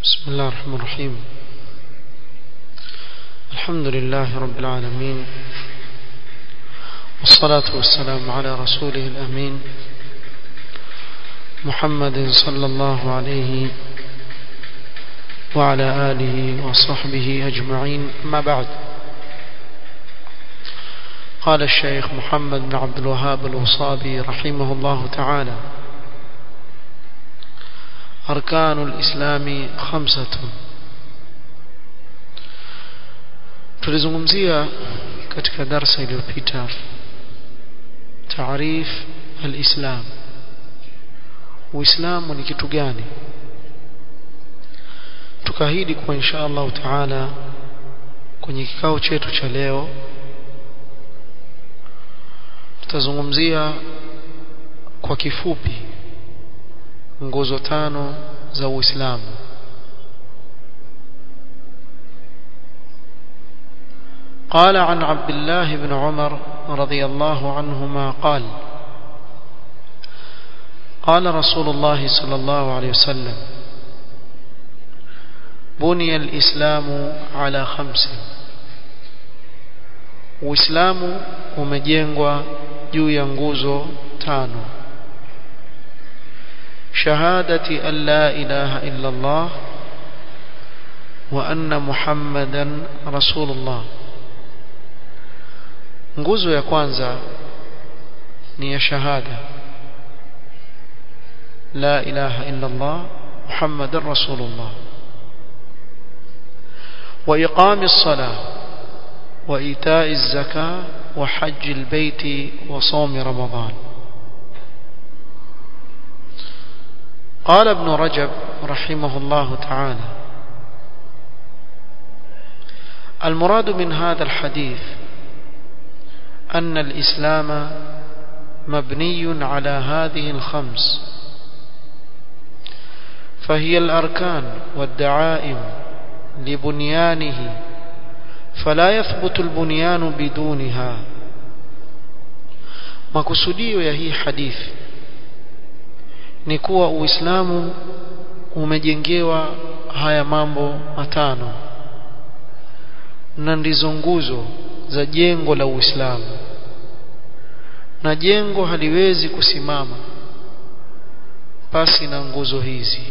بسم الله الرحمن الرحيم الحمد لله رب العالمين والصلاة والسلام على رسوله الأمين محمد صلى الله عليه وعلى آله وصحبه أجمعين ما بعد قال الشيخ محمد بن عبد الوهاب الوصابي رحمه الله تعالى أركان الإسلام خمسة tulizungumzia katika darsa iliyopita taarif alislam uislamu ni kitu gani tukaahidi kwa insha Allah taala kwenye kikao chetu cha leo tutazungumzia kwa kifupi nguzo tano za Uislamu قال عن عبد الله بن عمر رضي الله عنهما قال قال رسول الله صلى الله عليه وسلم بني الإسلام على خمس Uislamu umejengwa juu ya nguzo tano شهادة أن لا إله إلا الله وأن محمدا رسول الله nguzo ya kwanza ni ya shahada la ilaha illa Allah muhammadan rasulullah wa iqami as-salah wa ita'i az-zakah wa hajj al-bayt wa sawm ramadan قال ابن رجب رحمه الله تعالى المراد من هذا الحديث أن الإسلام مبني على هذه الخمس فهي الأركان والدعائم لبنيانه فلا يثبت البنيان بدونها makusudio ya hii hadithi ni kuwa uislamu umejengewa haya mambo matano na ndizo nguzo za jengo la Uislamu na jengo haliwezi kusimama pasi na nguzo hizi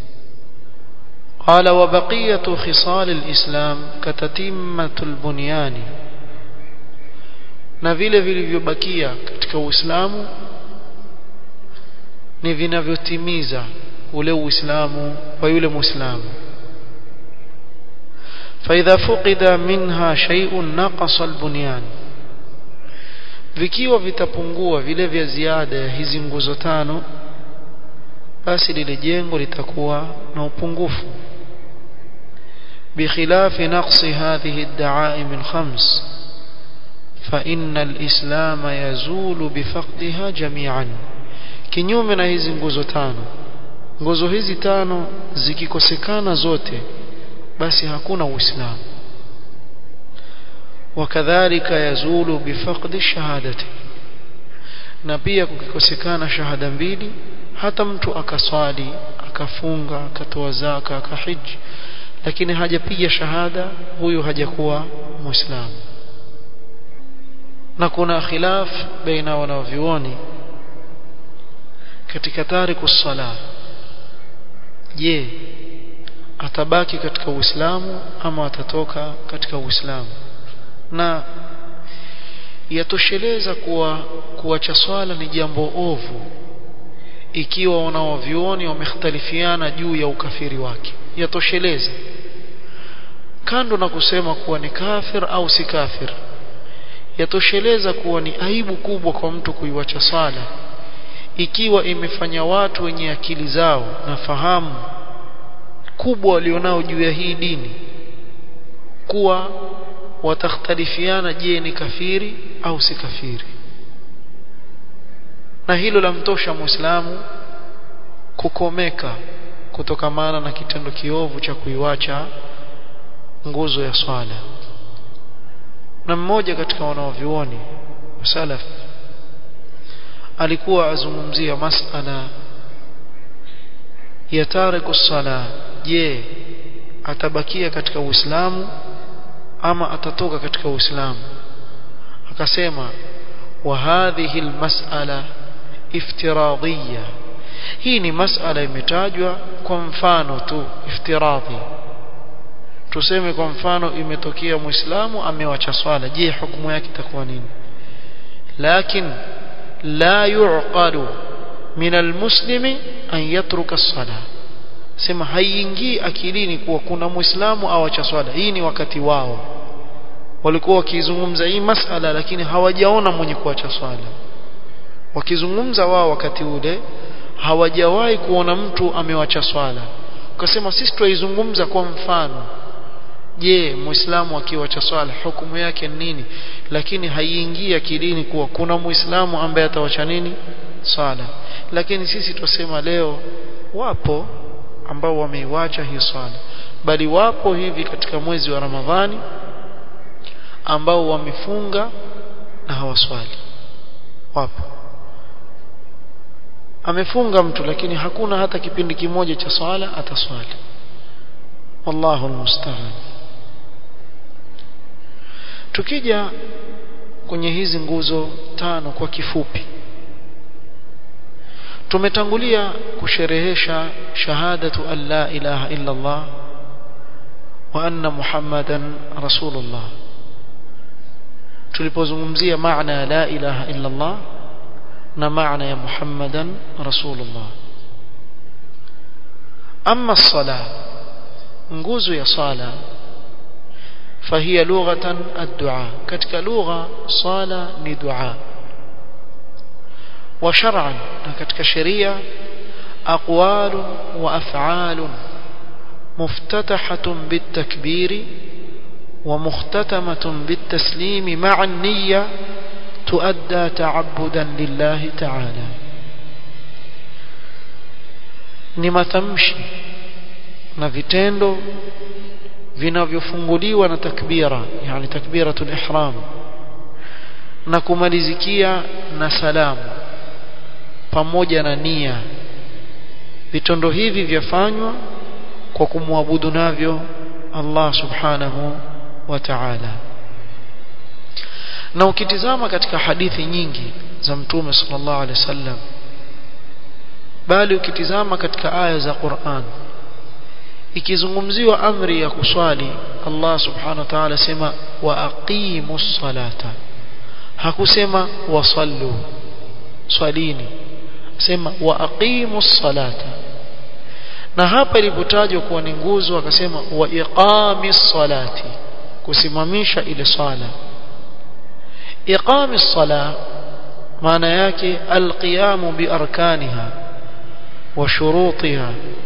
قال وبقية خصال الإسلام كتتمة البنيان na vile vilivyobakia katika Uislamu ni vinavyotimiza ule Uislamu wa yule Muislamu فإذا فقد منها شيء نقص البنيان vikiwa vitapungua vile vya ziada ya hizi nguzo tano basi lile jengo litakuwa na upungufu بخلاف نقص هذه الدعائم الخمس فإن الإسلام يزول بفقدها جميعا kinyume na hizi nguzo tano nguzo hizi tano zikikosekana zote basi hakuna uislamu wakadhalika yazulu bifaqdi shahadati na pia kukikosekana shahada mbili hata mtu akaswali akafunga akatoa zaka akahiji lakini hajapiga shahada huyu hajakuwa muislamu na kuna khilaf baina wanavyuoni katika tariku sala je atabaki katika Uislamu ama atatoka katika Uislamu na yatosheleza kuwa kuacha swala ni jambo ovu ikiwa wanaovioni wamekhtalifiana juu ya ukafiri wake yatosheleza kando na kusema kuwa ni kafir au si kafir yatosheleza kuwa ni aibu kubwa kwa mtu kuiwacha swala ikiwa imefanya watu wenye akili zao na fahamu kubwa walionao juu ya hii dini kuwa watakhtalifiana je ni kafiri au si kafiri na hilo lamtosha muislamu kukomeka kutokamana na kitendo kiovu cha kuiwacha nguzo ya swala na mmoja katika wanaovioni salaf alikuwa azungumzia masala ya tariku sala je atabakia katika uislamu ama atatoka katika uislamu akasema wa hadhihi almas'ala iftiradiyya hii ni mas'ala imetajwa kwa mfano tu iftiradhi tuseme kwa mfano imetokea muislamu amewacha swala je hukumu yake itakuwa nini lakin la yuqalu min almuslimi an yatruka as-sala sema haiingii akilini kuwa kuna muislamu awacha swala hii ni wakati wao walikuwa wakizungumza hii masala lakini hawajaona mwenye kuacha swala wakizungumza wao wakati ule hawajawahi kuona mtu amewacha swala ukasema sisi tuizungumza kwa mfano je muislamu akiwacha swala hukumu yake nini lakini haiingii akilini kuwa kuna muislamu ambaye atawacha nini swala lakini sisi tusema leo wapo ambao wameiwacha hii swala bali wapo hivi katika mwezi wa Ramadhani ambao wamefunga na hawaswali wapo amefunga mtu lakini hakuna hata kipindi kimoja cha swala ataswali wallahu almusta'an tukija kwenye hizi nguzo tano kwa kifupi tumetangulia kusherehesha shahadatu an la ilaha illa Allah wa anna muhammadan rasulullah tulipozungumzia maana ya la ilaha illa Allah na maana ya muhammadan rasulullah amma as-salah nguzo ya sala فهي لغة الدعاء كتك لغة صلاة ندعاء وشرعا كتك شريعة أقوال وأفعال مفتتحة بالتكبير ومختتمة بالتسليم مع النية تؤدى تعبدا لله تعالى نما تمشي na vitendo vinavyofunguliwa na takbira yani takbiratul ihram na kumalizikia na salamu pamoja na nia vitendo hivi vyafanywa kwa kumwabudu navyo Allah subhanahu wa ta'ala na ukitizama katika hadithi nyingi za mtume sallallahu alaihi wasallam bali ukitizama katika aya za Qur'an ikizungumziwa amri ya kuswali Allah subhanahu wa ta'ala sema wa aqimus salata hakusema wasallu swalini sema wa aqimus salata na hapa ilipotajwa kuwa ni nguzo akasema wa iqamis salati kusimamisha ile swala iqamis sala maana yake alqiyamu bi arkaniha wa shurutiha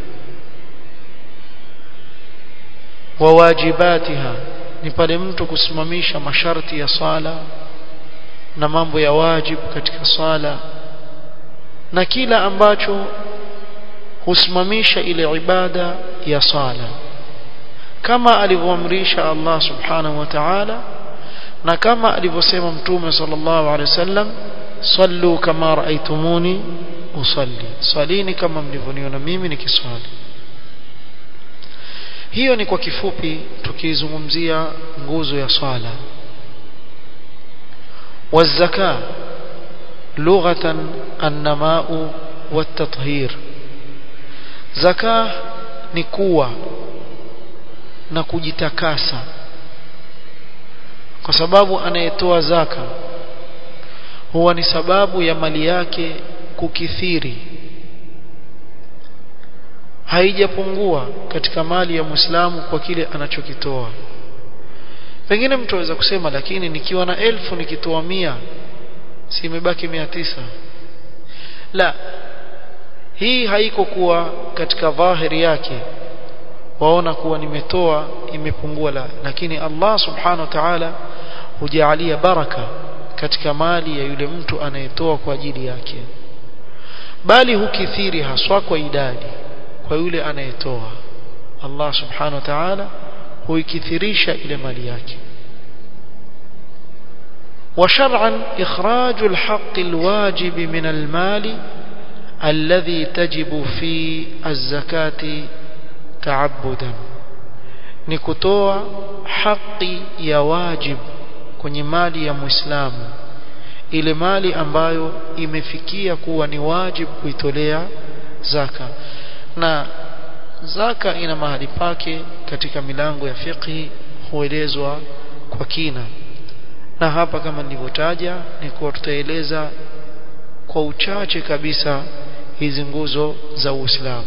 wa wajibatiha ni pale mtu kusimamisha masharti ya sala na mambo ya wajibu katika sala na kila ambacho husimamisha ile ibada ya sala kama alivyoamrisha Allah subhanahu wa ta'ala na kama alivyosema mtume sallallahu alaihi wasallam sallu kama raaitumuni usalli salini kama mlivyoniona mimi nikiswali hiyo ni kwa kifupi tukizungumzia nguzo ya swala والزكاه لغه النماء والتطهير زكاه ni kuwa na kujitakasa kwa sababu anayetoa zaka huwa ni sababu ya mali yake kukithiri haijapungua katika mali ya Muislamu kwa kile anachokitoa pengine mtu aweza kusema lakini nikiwa na elfu nikitoa mia si imebaki mia tisa la hii haiko kuwa katika dhahiri yake waona kuwa nimetoa imepungua la lakini Allah subhanahu wa ta'ala hujaalia baraka katika mali ya yule mtu anayetoa kwa ajili yake bali hukithiri haswa kwa idadi kwa yule anayetoa Allah subhanahu wa ta'ala huikithirisha ile mali yake وشرعا إخراج الحق الواجب من المال الذي تجب في الزكاة تعبدا ni kutoa haki ya wajib kwenye mali ya muislamu ile mali ambayo imefikia kuwa ni wajib kuitolea zaka na zaka ina mahali pake katika milango ya fiqhi huelezwa kwa kina na hapa kama nilivyotaja ni kuwa tutaeleza kwa uchache kabisa hizi nguzo za Uislamu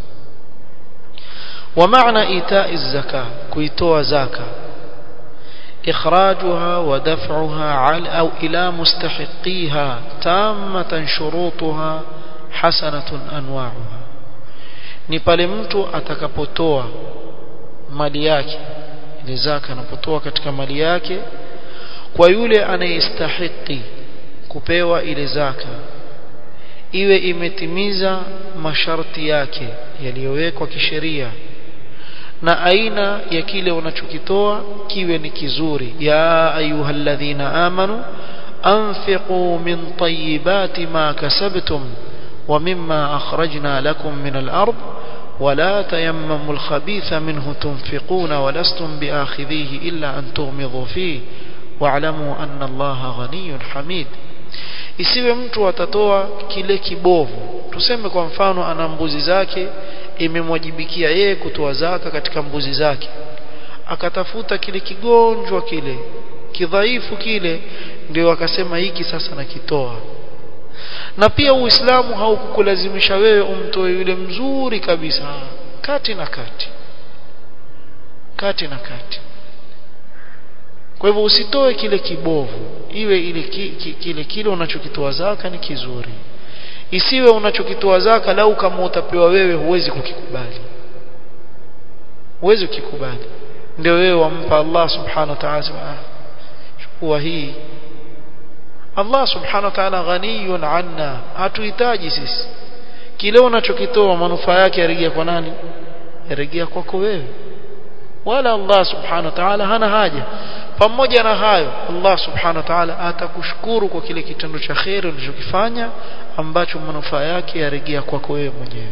ومعنى إيتاء الزكاة كيتوى زكاة إخراجها ودفعها على أو إلى مستحقيها تامة شروطها حسنة أنواعها ni pale mtu atakapotoa mali yake ile zaka anapotoa katika mali yake kwa yule anayestahiki kupewa ile zaka iwe imetimiza masharti yake yaliyowekwa kisheria na aina ya kile unachokitoa kiwe ni kizuri ya ayyuhalladhina amanu anfiqu min tayyibati ma kasabtum wa mimma akhrajna lakum min al-ard ولا تيمموا الخبيث منه تنفقون ولستم بآخذيه إلا أن تغمضوا فيه واعلموا أن الله غني حميد isiwe mtu atatoa kile kibovu tuseme kwa mfano ana mbuzi zake imemwajibikia yeye kutoa zaka katika mbuzi zake akatafuta kile kigonjwa kile kidhaifu kile ndio akasema hiki sasa nakitoa na pia uislamu haukukulazimisha wewe umtoe yule mzuri kabisa kati na kati kati na kati kwa hivyo usitoe kile kibovu iwe ile ki, ki, kile kile unachokitoa zaka ni kizuri isiwe unachokitoa zaka lau kama utapewa wewe huwezi kukikubali huwezi kukikubali ndio wewe wampa Allah subhanahu wa ta'ala chukua hii Allah subhanahu wa ta'ala ghaniyun anna hatuhitaji sisi kile unachokitoa manufaa yake yarejea kwa nani yarejea kwako wewe wala Allah subhanahu wa ta'ala hana haja pamoja na hayo Allah subhanahu wa ta'ala atakushukuru kwa kile kitendo cha khair ulichokifanya ambacho manufaa yake yarejea kwako wewe mwenyewe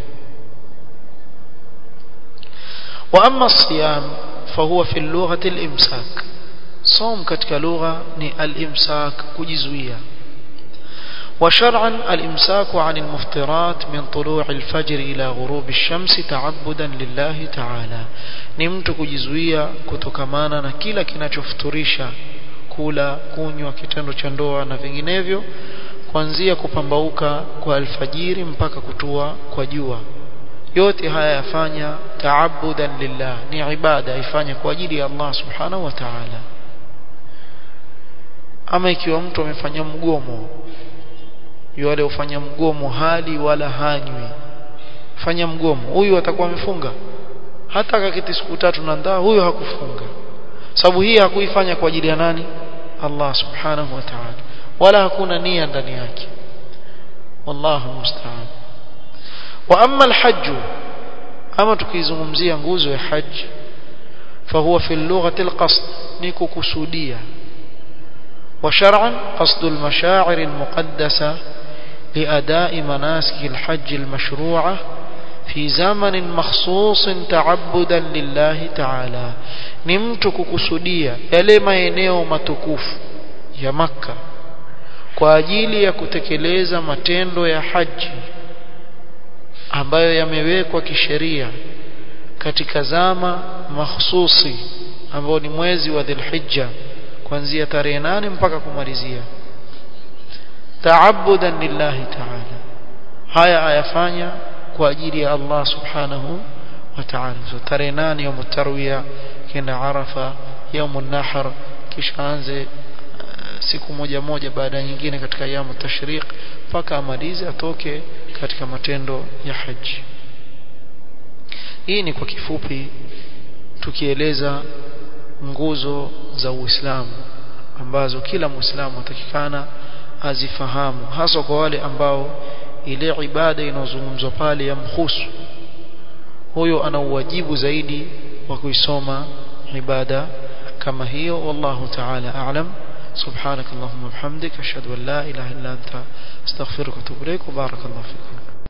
wa amma siyam fahuwa fi lughati al-imsak صوم katika lugha ni al-imsak kujizuia وشرعا الإمساك عن المفطرات من طلوع الفجر إلى غروب الشمس تعبدا لله تعالى نمت kujizuia kutokamana na kila kinachofuturisha kula kunywa kitendo cha ndoa na vinginevyo kuanzia kupambauka kwa alfajiri mpaka kutua kwa jua yote haya yafanya taabudan lillah ni ibada ifanye kwa ajili ya Allah subhanahu wa ta'ala ama ikiwa mtu amefanya mgomo yule ufanya mgomo hali wala hanywi fanya mgomo huyu atakuwa amefunga hata akaketi siku tatu na ndaa huyo hakufunga sababu hii hakuifanya kwa ajili ya nani Allah subhanahu wa ta'ala wala hakuna nia ndani yake wallahu musta'an wa amma alhajj ama tukizungumzia nguzo ya haji فهو في اللغة القصد نيكو كسودية وشرعا قصد المشاعر المقدسة لأداء مناسك الحج المشروعة في زمن مخصوص تعبدا لله تعالى نمتك كسودية يلي maeneo matukufu ya Makka kwa ajili ya kutekeleza matendo ya haji ambayo yamewekwa kisheria katika zama mahsusi ambao ni mwezi wa Dhulhijja kuanzia tarehe nane mpaka kumalizia taabudan lillahi ta'ala haya ayafanya kwa ajili ya Allah subhanahu wa ta'ala so tarehe nane ya tarwiya kenda arafa yaumun nahr kisha anze siku moja moja baada ya nyingine katika yamu tashriq mpaka amalize atoke katika matendo ya haji hii ni kwa kifupi tukieleza nguzo za Uislamu ambazo kila Muislamu atakikana azifahamu hasa kwa wale ambao ile ibada inayozungumzwa pale yamhusu huyo ana uwajibu zaidi wa kuisoma ibada kama hiyo wallahu ta'ala a'lam سبحانك اللهم وبحمدك أشهد أن لا إله إلا أنت أستغفرك وأتوب إليك وبارك الله فيكم